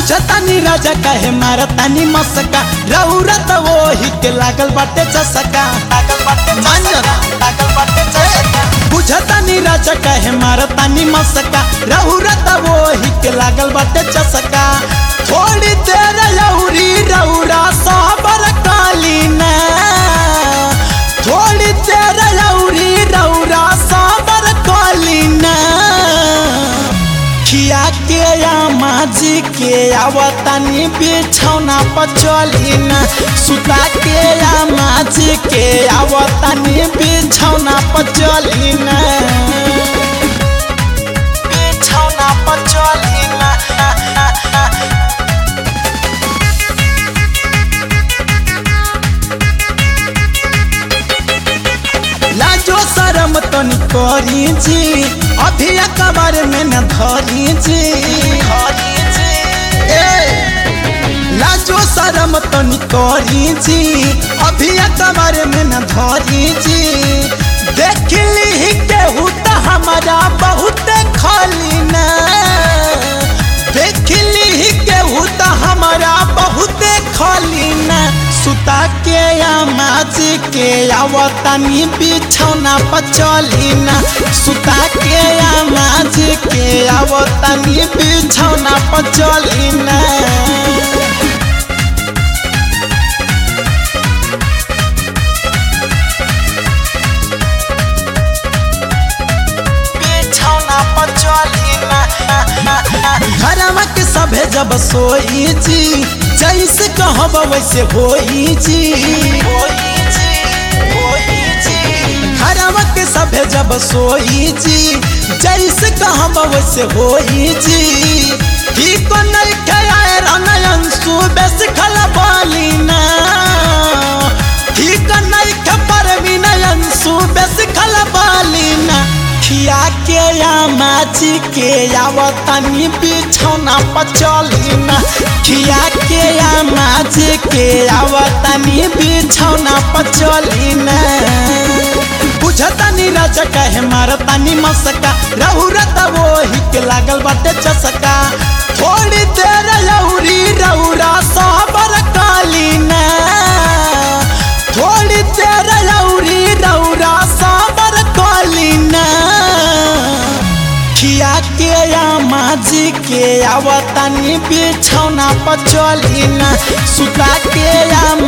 बुझतानी राजा कहे मारतानी मसका रौरा त वही के लागल बाटे चसका लागल बाटे चसका लागल बाटे चसका बुझतानी राजा कहे मारतानी मसका रौरा त वही के लागल बाटे चसका थोड़ी देर लौरी रौरा साबर कालीना थोड़ी देर लौरी रौरा साबर कालीना खिया के या माजी के आवतानी बिछौना पर चलीना सुता के या माजी के आवतानी बिछौना पर चलीना बिछौना पर चलीना लाजो शरम तो करी जी अभी कबर में न धरी जी ए, लाजो शरम तो करी जी अभी कबर में न धरी जी देख ली केहू तो हमारा बहुत खाली ना देख ली केहू तो हमारा बहुत खाली ना सुता के या माजी के आवतानी बिछौना पर चलीना सुता के या माजी के आवतानी बिछौना पर चलीना बिछौना पर चलीना घरवा के सभे जब सोई जी जैसे कहब वैसे होई जी घरवा के सभे जब सोई जी जैसे कहब वैसे होई जी ठीक नहीं खाए रनयन सुबह सिखल बालीना ठीक नहीं खबर विनयन सुबह सिखल बालीना खिया के या माची के आवतनी बिछौना पर चलीना खिया के या माची के आवतनी बिछौना पर चलीना बुझतानी राजा कहे मारतानी मसका रहुरा त वही के लागल बाटे चसका थोड़ी देर लौरी रौरा साबर कालीना थोड़ी देर लौरी रौरा साबर कालीना खिया के या माजी के आवतानी बिछौना पर चलीना सुता के या